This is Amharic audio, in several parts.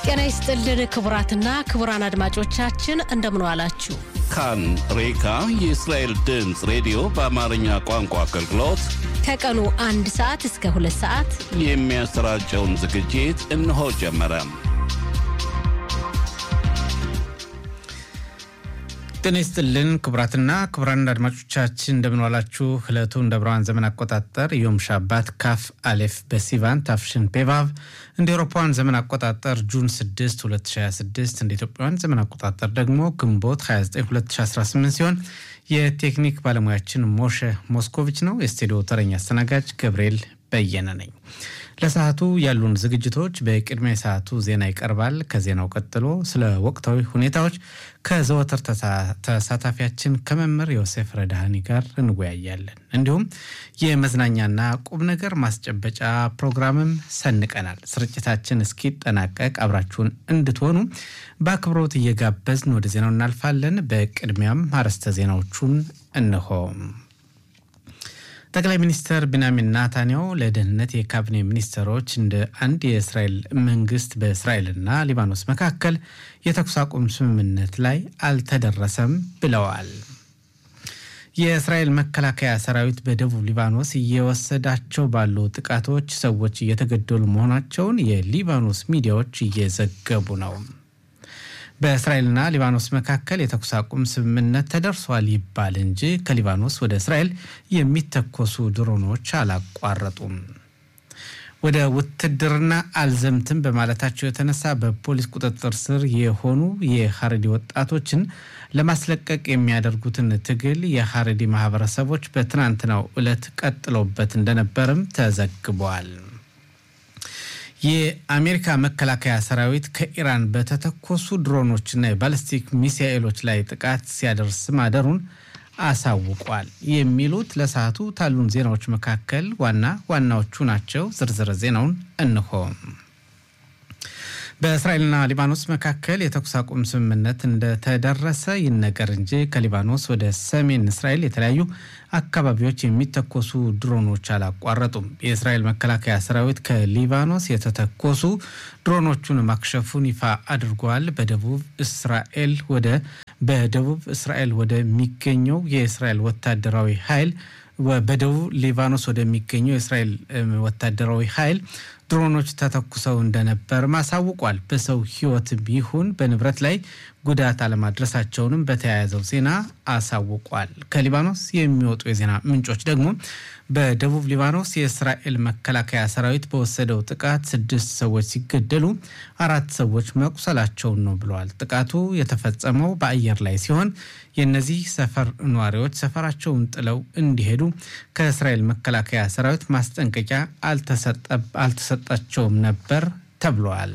ጤና ይስጥልን ክቡራትና ክቡራን አድማጮቻችን እንደምን ዋላችሁ። ካን ሬካ የእስራኤል ድምፅ ሬዲዮ በአማርኛ ቋንቋ አገልግሎት ከቀኑ አንድ ሰዓት እስከ ሁለት ሰዓት የሚያሰራጨውን ዝግጅት እነሆ ጀመረ። ጤና ይስጥልን ክቡራትና ክቡራን አድማጮቻችን እንደምንዋላችሁ። ዕለቱ እንደ ብርሃን ዘመን አቆጣጠር ዮም ሻባት ካፍ አሌፍ በሲቫን ታፍሽን ፔቫቭ እንደ ኤሮፓውያን ዘመን አቆጣጠር ጁን 6 2026 እንደ ኢትዮጵያውያን ዘመን አቆጣጠር ደግሞ ግንቦት 29 2018 ሲሆን የቴክኒክ ባለሙያችን ሞሸ ሞስኮቪች ነው። የስቱዲዮ ተረኛ አስተናጋጅ ገብርኤል በየነ ነኝ። ለሰዓቱ ያሉን ዝግጅቶች በቅድሚያ የሰዓቱ ዜና ይቀርባል። ከዜናው ቀጥሎ ስለ ወቅታዊ ሁኔታዎች ከዘወትር ተሳታፊያችን ከመምህር ዮሴፍ ረዳሃኒ ጋር እንወያያለን። እንዲሁም የመዝናኛና ቁም ነገር ማስጨበጫ ፕሮግራምም ሰንቀናል። ስርጭታችን እስኪጠናቀቅ አብራችሁን እንድትሆኑ በአክብሮት እየጋበዝን ወደ ዜናው እናልፋለን። በቅድሚያም አርዕስተ ዜናዎቹን እንሆ። ጠቅላይ ሚኒስትር ቢንያሚን ናታንያሁ ለደህንነት የካቢኔ ሚኒስትሮች እንደ አንድ የእስራኤል መንግስት በእስራኤልና ሊባኖስ መካከል የተኩስ አቁም ስምምነት ላይ አልተደረሰም ብለዋል። የእስራኤል መከላከያ ሰራዊት በደቡብ ሊባኖስ እየወሰዳቸው ባሉ ጥቃቶች ሰዎች እየተገደሉ መሆናቸውን የሊባኖስ ሚዲያዎች እየዘገቡ ነው። በእስራኤልና ሊባኖስ መካከል የተኩስ አቁም ስምምነት ተደርሷል ይባል እንጂ ከሊባኖስ ወደ እስራኤል የሚተኮሱ ድሮኖች አላቋረጡም። ወደ ውትድርና አልዘምትም በማለታቸው የተነሳ በፖሊስ ቁጥጥር ስር የሆኑ የሀረዲ ወጣቶችን ለማስለቀቅ የሚያደርጉትን ትግል የሀረዲ ማህበረሰቦች በትናንትናው ዕለት ቀጥለውበት እንደነበርም ተዘግቧል። የአሜሪካ መከላከያ ሰራዊት ከኢራን በተተኮሱ ድሮኖችና የባለስቲክ ሚሳኤሎች ላይ ጥቃት ሲያደርስ ማደሩን አሳውቋል። የሚሉት ለሰዓቱ ታሉን ዜናዎች መካከል ዋና ዋናዎቹ ናቸው። ዝርዝር ዜናውን እንሆ። በእስራኤልና ሊባኖስ መካከል የተኩስ አቁም ስምምነት እንደተደረሰ ይነገር እንጂ ከሊባኖስ ወደ ሰሜን እስራኤል የተለያዩ አካባቢዎች የሚተኮሱ ድሮኖች አላቋረጡም። የእስራኤል መከላከያ ሰራዊት ከሊባኖስ የተተኮሱ ድሮኖቹን ማክሸፉን ይፋ አድርጓል። በደቡብ እስራኤል ወደ በደቡብ እስራኤል ወደሚገኘው የእስራኤል ወታደራዊ ኃይል በደቡብ ሊባኖስ ወደሚገኘው የእስራኤል ወታደራዊ ኃይል ድሮኖች ተተኩሰው እንደነበር ማሳውቋል። በሰው ሕይወትም ይሁን በንብረት ላይ ጉዳት አለማድረሳቸውንም በተያያዘው ዜና አሳውቋል። ከሊባኖስ የሚወጡ የዜና ምንጮች ደግሞ በደቡብ ሊባኖስ የእስራኤል መከላከያ ሰራዊት በወሰደው ጥቃት ስድስት ሰዎች ሲገደሉ አራት ሰዎች መቁሰላቸውን ነው ብለዋል። ጥቃቱ የተፈጸመው በአየር ላይ ሲሆን የእነዚህ ሰፈር ነዋሪዎች ሰፈራቸውን ጥለው እንዲሄዱ ከእስራኤል መከላከያ ሰራዊት ማስጠንቀቂያ አልተሰጣቸውም ነበር ተብለዋል።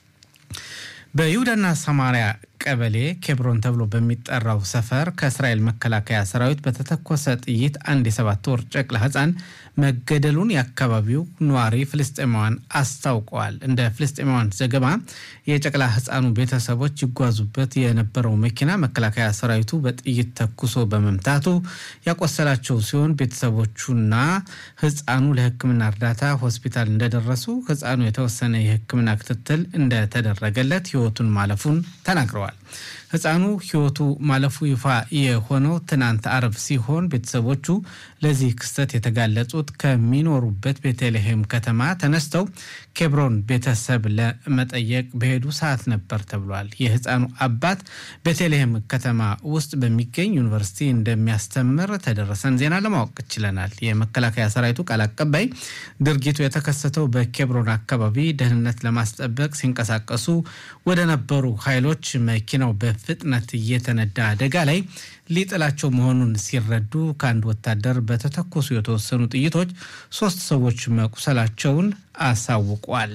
በይሁዳና ሰማሪያ ቀበሌ ኬብሮን ተብሎ በሚጠራው ሰፈር ከእስራኤል መከላከያ ሰራዊት በተተኮሰ ጥይት አንድ የሰባት ወር ጨቅላ ሕፃን መገደሉን የአካባቢው ነዋሪ ፍልስጤማውያን አስታውቀዋል። እንደ ፍልስጤማውያን ዘገባ የጨቅላ ሕፃኑ ቤተሰቦች ይጓዙበት የነበረው መኪና መከላከያ ሰራዊቱ በጥይት ተኩሶ በመምታቱ ያቆሰላቸው ሲሆን ቤተሰቦቹና ሕፃኑ ለሕክምና እርዳታ ሆስፒታል እንደደረሱ ሕፃኑ የተወሰነ የሕክምና ክትትል እንደተደረገለት ሕይወቱን ማለፉን ተናግረዋል። ህፃኑ ህይወቱ ማለፉ ይፋ የሆነው ትናንት አርብ ሲሆን ቤተሰቦቹ ለዚህ ክስተት የተጋለጹት ከሚኖሩበት ቤተልሔም ከተማ ተነስተው ኬብሮን ቤተሰብ ለመጠየቅ በሄዱ ሰዓት ነበር ተብሏል። የህፃኑ አባት ቤተልሔም ከተማ ውስጥ በሚገኝ ዩኒቨርሲቲ እንደሚያስተምር ተደረሰን ዜና ለማወቅ ችለናል። የመከላከያ ሰራዊቱ ቃል አቀባይ ድርጊቱ የተከሰተው በኬብሮን አካባቢ ደህንነት ለማስጠበቅ ሲንቀሳቀሱ ወደ ነበሩ ኃይሎች መኪናው በፍጥነት እየተነዳ አደጋ ላይ ሊጥላቸው መሆኑን ሲረዱ ከአንድ ወታደር በተተኮሱ የተወሰኑ ጥይቶች ሶስት ሰዎች መቁሰላቸውን አሳውቋል።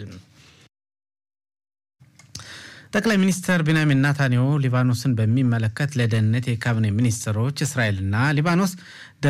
ጠቅላይ ሚኒስትር ቢንያሚን ናታንያሁ ሊባኖስን በሚመለከት ለደህንነት የካቢኔ ሚኒስትሮች እስራኤልና ሊባኖስ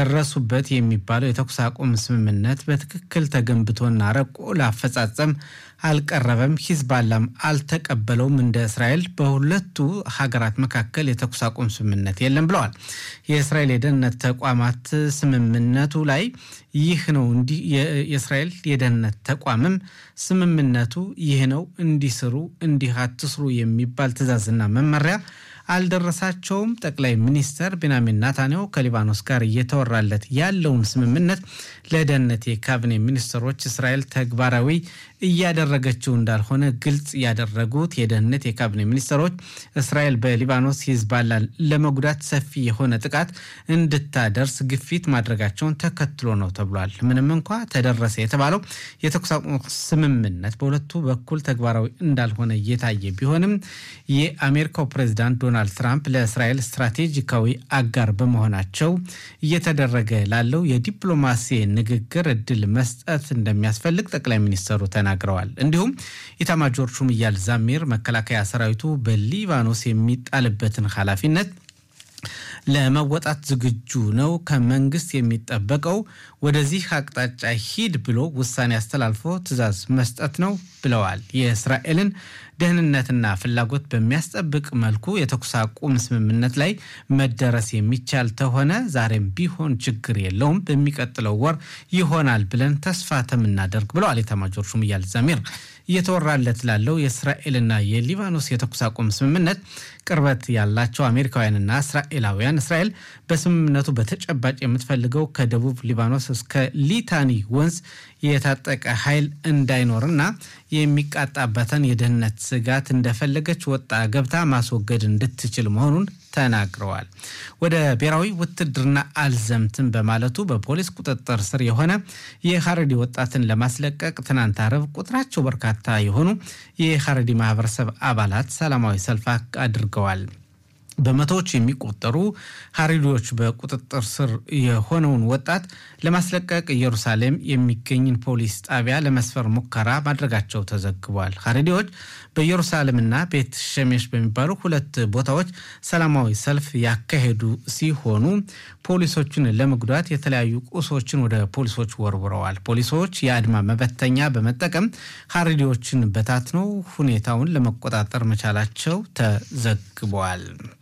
ደረሱበት የሚባለው የተኩስ አቁም ስምምነት በትክክል ተገንብቶና ረቆ ለአፈጻጸም አልቀረበም፣ ሂዝባላም አልተቀበለውም። እንደ እስራኤል በሁለቱ ሀገራት መካከል የተኩስ አቁም ስምምነት የለም ብለዋል። የእስራኤል የደህንነት ተቋማት ስምምነቱ ላይ ይህ ነው እንዲህ የእስራኤል የደህንነት ተቋምም ስምምነቱ ይህ ነው እንዲስሩ እንዲህ አትስሩ የሚባል ትዕዛዝና መመሪያ አልደረሳቸውም። ጠቅላይ ሚኒስተር ቤንያሚን ናታንያሁ ከሊባኖስ ጋር እየተወራለት ያለውን ስምምነት ለደህንነት የካቢኔ ሚኒስትሮች እስራኤል ተግባራዊ እያደረገችው እንዳልሆነ ግልጽ ያደረጉት የደህንነት የካቢኔ ሚኒስትሮች እስራኤል በሊባኖስ ሂዝባላን ለመጉዳት ሰፊ የሆነ ጥቃት እንድታደርስ ግፊት ማድረጋቸውን ተከትሎ ነው ተብሏል። ምንም እንኳ ተደረሰ የተባለው የተኩስ አቁም ስምምነት በሁለቱ በኩል ተግባራዊ እንዳልሆነ እየታየ ቢሆንም የአሜሪካው ፕሬዚዳንት ዶናልድ ትራምፕ ለእስራኤል ስትራቴጂካዊ አጋር በመሆናቸው እየተደረገ ላለው የዲፕሎማሲ ንግግር እድል መስጠት እንደሚያስፈልግ ጠቅላይ ሚኒስትሩ ተናግረዋል። እንዲሁም ኢታማጆር ሹም ኢያል ዛሚር መከላከያ ሰራዊቱ በሊባኖስ የሚጣልበትን ኃላፊነት ለመወጣት ዝግጁ ነው። ከመንግስት የሚጠበቀው ወደዚህ አቅጣጫ ሂድ ብሎ ውሳኔ አስተላልፎ ትዕዛዝ መስጠት ነው ብለዋል። የእስራኤልን ደህንነትና ፍላጎት በሚያስጠብቅ መልኩ የተኩስ አቁም ስምምነት ላይ መደረስ የሚቻል ተሆነ ዛሬም ቢሆን ችግር የለውም፣ በሚቀጥለው ወር ይሆናል ብለን ተስፋ ተምናደርግ ብለዋል ኤታማዦር ሹም ኢያል ዛሚር። እየተወራለት ላለው የእስራኤልና የሊባኖስ የተኩስ አቁም ስምምነት ቅርበት ያላቸው አሜሪካውያንና እስራኤላውያን እስራኤል በስምምነቱ በተጨባጭ የምትፈልገው ከደቡብ ሊባኖስ እስከ ሊታኒ ወንዝ የታጠቀ ኃይል እንዳይኖርና የሚቃጣበትን የደህንነት ስጋት እንደፈለገች ወጣ ገብታ ማስወገድ እንድትችል መሆኑን ተናግረዋል። ወደ ብሔራዊ ውትድርና አልዘምትም በማለቱ በፖሊስ ቁጥጥር ስር የሆነ የሀረዲ ወጣትን ለማስለቀቅ ትናንት አርብ ቁጥራቸው በርካታ የሆኑ የሀረዲ ማህበረሰብ አባላት ሰላማዊ ሰልፍ አድርገዋል። በመቶዎች የሚቆጠሩ ሀሪዶች በቁጥጥር ስር የሆነውን ወጣት ለማስለቀቅ ኢየሩሳሌም የሚገኝን ፖሊስ ጣቢያ ለመስፈር ሙከራ ማድረጋቸው ተዘግቧል። ሀሪዲዎች በኢየሩሳሌምና ቤት ሸሜሽ በሚባሉ ሁለት ቦታዎች ሰላማዊ ሰልፍ ያካሄዱ ሲሆኑ ፖሊሶችን ለመጉዳት የተለያዩ ቁሶችን ወደ ፖሊሶች ወርውረዋል። ፖሊሶች የአድማ መበተኛ በመጠቀም ሀሪዲዎችን በታትነው ሁኔታውን ለመቆጣጠር መቻላቸው ተዘግቧል።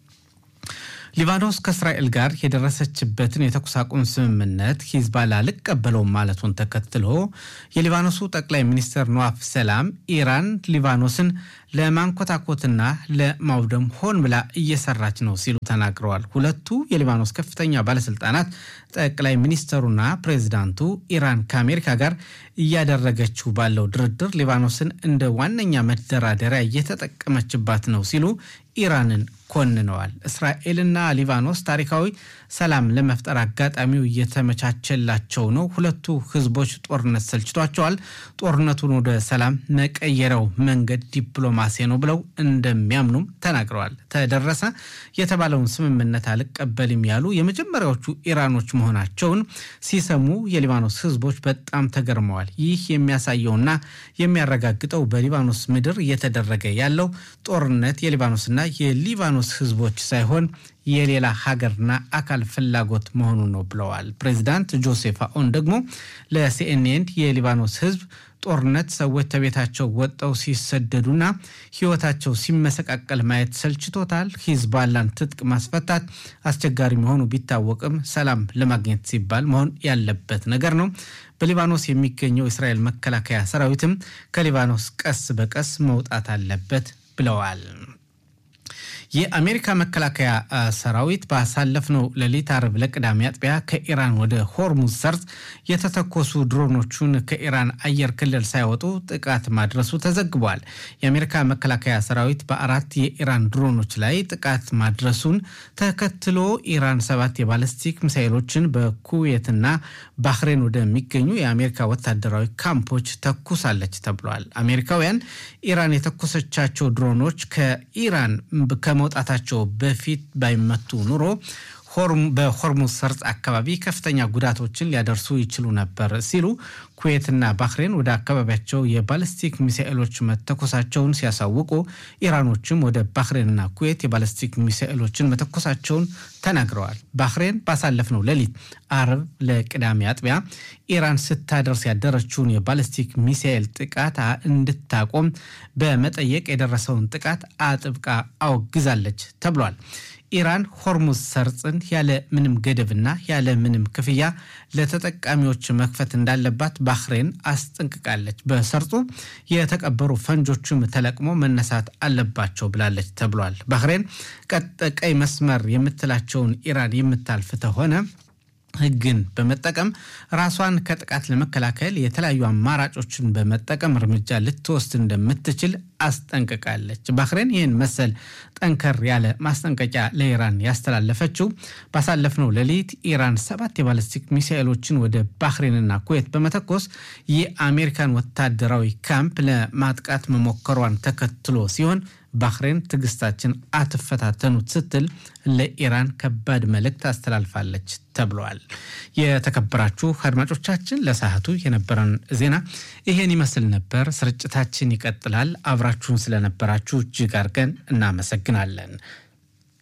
ሊባኖስ ከእስራኤል ጋር የደረሰችበትን የተኩስ አቁም ስምምነት ሂዝባላ አልቀበለውም ማለቱን ተከትሎ የሊባኖሱ ጠቅላይ ሚኒስትር ኖዋፍ ሰላም ኢራን ሊባኖስን ለማንኮታኮትና ለማውደም ሆን ብላ እየሰራች ነው ሲሉ ተናግረዋል። ሁለቱ የሊባኖስ ከፍተኛ ባለስልጣናት ጠቅላይ ሚኒስትሩና ፕሬዚዳንቱ ኢራን ከአሜሪካ ጋር እያደረገችው ባለው ድርድር ሊባኖስን እንደ ዋነኛ መደራደሪያ እየተጠቀመችባት ነው ሲሉ ኢራንን ኮንነዋል። እስራኤልና ሊባኖስ ታሪካዊ ሰላም ለመፍጠር አጋጣሚው እየተመቻቸላቸው ነው። ሁለቱ ህዝቦች ጦርነት ሰልችቷቸዋል። ጦርነቱን ወደ ሰላም መቀየሪያው መንገድ ዲፕሎማሲ ነው ብለው እንደሚያምኑም ተናግረዋል። ተደረሰ የተባለውን ስምምነት አልቀበልም ያሉ የመጀመሪያዎቹ ኢራኖች መሆናቸውን ሲሰሙ የሊባኖስ ህዝቦች በጣም ተገርመዋል። ይህ የሚያሳየውና የሚያረጋግጠው በሊባኖስ ምድር እየተደረገ ያለው ጦርነት የሊባኖስና የሊባኖስ ህዝቦች ሳይሆን የሌላ ሀገርና አካል ፍላጎት መሆኑ ነው ብለዋል። ፕሬዚዳንት ጆሴፍ አኦን ደግሞ ለሲኤንኤን የሊባኖስ ህዝብ ጦርነት ሰዎች ከቤታቸው ወጠው ሲሰደዱና ህይወታቸው ሲመሰቃቀል ማየት ሰልችቶታል። ሂዝባላን ትጥቅ ማስፈታት አስቸጋሪ መሆኑ ቢታወቅም ሰላም ለማግኘት ሲባል መሆን ያለበት ነገር ነው። በሊባኖስ የሚገኘው የእስራኤል መከላከያ ሰራዊትም ከሊባኖስ ቀስ በቀስ መውጣት አለበት ብለዋል። የአሜሪካ መከላከያ ሰራዊት ባሳለፍነው ሌሊት አርብ ለቅዳሜ አጥቢያ ከኢራን ወደ ሆርሙዝ ሰርጥ የተተኮሱ ድሮኖቹን ከኢራን አየር ክልል ሳይወጡ ጥቃት ማድረሱ ተዘግቧል። የአሜሪካ መከላከያ ሰራዊት በአራት የኢራን ድሮኖች ላይ ጥቃት ማድረሱን ተከትሎ ኢራን ሰባት የባለስቲክ ሚሳይሎችን በኩዌትና ባህሬን ወደሚገኙ የአሜሪካ ወታደራዊ ካምፖች ተኩሳለች ተብሏል። አሜሪካውያን ኢራን የተኮሰቻቸው ድሮኖች ከኢራን ከመውጣታቸው በፊት ባይመቱ ኑሮ በሆርሙዝ ሰርጥ አካባቢ ከፍተኛ ጉዳቶችን ሊያደርሱ ይችሉ ነበር ሲሉ ኩዌትና ባህሬን ወደ አካባቢያቸው የባለስቲክ ሚሳኤሎች መተኮሳቸውን ሲያሳውቁ ኢራኖችም ወደ ባህሬንና ኩዌት የባለስቲክ ሚሳኤሎችን መተኮሳቸውን ተናግረዋል። ባህሬን ባሳለፍነው ሌሊት አርብ ለቅዳሜ አጥቢያ ኢራን ስታደርስ ያደረችውን የባለስቲክ ሚሳኤል ጥቃት እንድታቆም በመጠየቅ የደረሰውን ጥቃት አጥብቃ አወግዛለች ተብሏል። ኢራን ሆርሙዝ ሰርጽን ያለ ምንም ገደብና ያለ ምንም ክፍያ ለተጠቃሚዎች መክፈት እንዳለባት ባህሬን አስጠንቅቃለች። በሰርጹ የተቀበሩ ፈንጆችም ተለቅሞ መነሳት አለባቸው ብላለች ተብሏል። ባህሬን ቀይ መስመር የምትላቸውን ኢራን የምታልፍ ተሆነ ሕግን በመጠቀም ራሷን ከጥቃት ለመከላከል የተለያዩ አማራጮችን በመጠቀም እርምጃ ልትወስድ እንደምትችል አስጠንቅቃለች። ባህሬን ይህን መሰል ጠንከር ያለ ማስጠንቀቂያ ለኢራን ያስተላለፈችው ባሳለፍነው ሌሊት ኢራን ሰባት የባለስቲክ ሚሳኤሎችን ወደ ባህሬንና ኩዌት በመተኮስ የአሜሪካን ወታደራዊ ካምፕ ለማጥቃት መሞከሯን ተከትሎ ሲሆን ባህሬን ትዕግስታችን አትፈታተኑት ስትል ለኢራን ከባድ መልእክት አስተላልፋለች ተብለዋል። የተከበራችሁ አድማጮቻችን ለሰዓቱ የነበረን ዜና ይሄን ይመስል ነበር። ስርጭታችን ይቀጥላል። አብራችሁን ስለነበራችሁ እጅግ አድርገን እናመሰግናለን።